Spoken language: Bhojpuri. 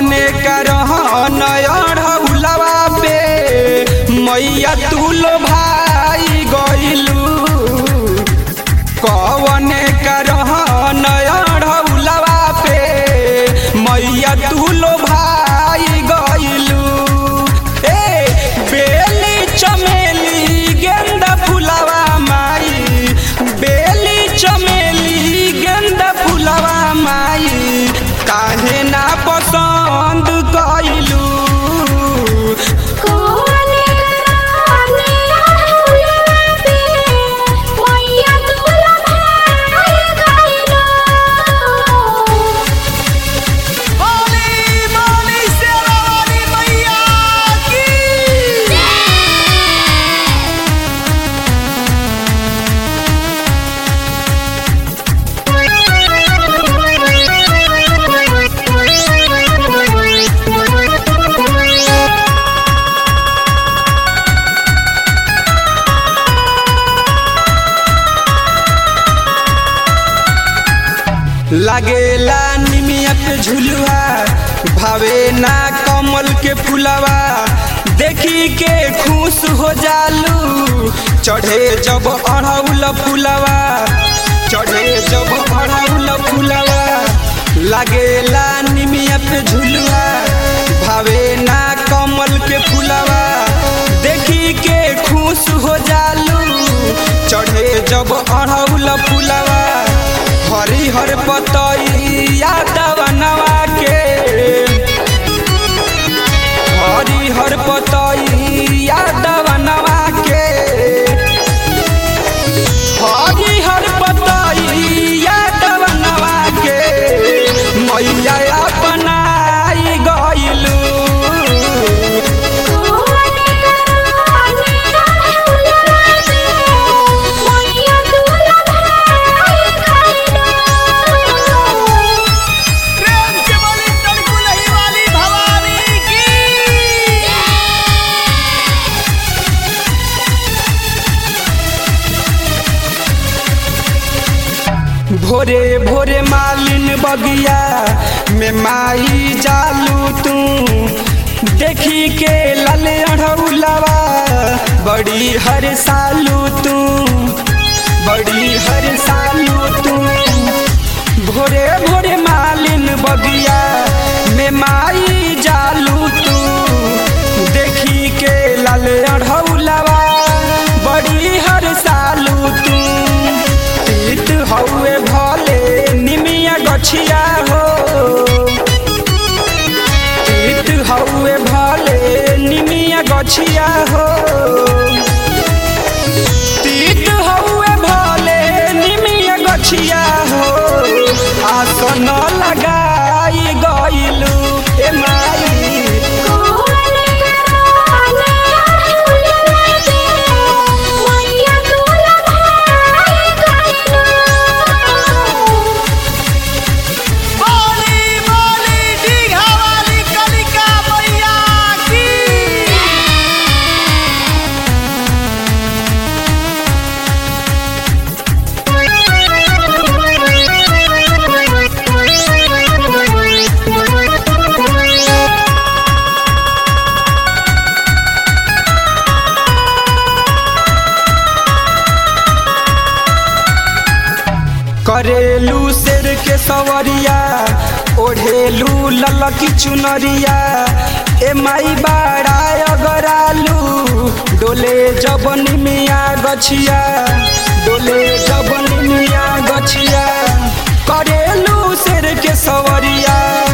कवने करहन अढ़ौलवा पे मैया तुल भाई गइलू कवने करहन अढ़ौलवा पे मैया तुल भाई गइलू ए बेली चमेली गेंदा फुलवा माई बेली चमेली गेंदा फुलवा माई काहे ना पसंद कइलू कोने राने अढ़ौलवा पे मैया तुला भाई गइलो बोली बोली शेरावाली मैया की लागेला निमिया पे झुलुआ भावे ना कमल के फुलवा देखी के खुश हो जालू चढ़े जब अढ़ौल फुलवा चढ़े जब अढ़ौल फुलवा लागेला निमिया पे झुलुआ भावे ना कमल के फुलवा देखी के खुश हो जालू चढ़े जब अढ़ौल फुलवा हरी हर पतैया दवनवा के हरी हर पतैया दवनवा के हरी हर पतैया दवनवा के मैया अपनाई गइलू कोने राने अढ़ौलवा पे मैया तुला भाई गइलो प्रेम से बोली तड़कुलही वाली भवानी की भोरे भोरे मालिन बगिया में माई जालू तू देखी के लाल अढ़ौलवा बड़ी हर सालू तू बड़ी हर सालू तू भोरे भोरे मालिन बगिया में माई जालू तू देखी के लाल अढ़ौलवा बड़ी हर सालू तू तीत हौए भले निमिया गछिया हो तीत हौए भले निमिया गछिया हो तीत हौए भले निमिया गछिया हो आसन लगाई गइलू ए माई कोने राने अढ़ौलवा पे मैया तुला भाई गइलो बोली बोली दीघा वाली कलिका मैया की करेलू शेर के सवरिया ओढ़ेलू ललकी चुनरिया ए माई बाड़ा अगरालू डोले जब निमिया गछिया डोले जब निमिया गछिया करेलू शेर के सवरिया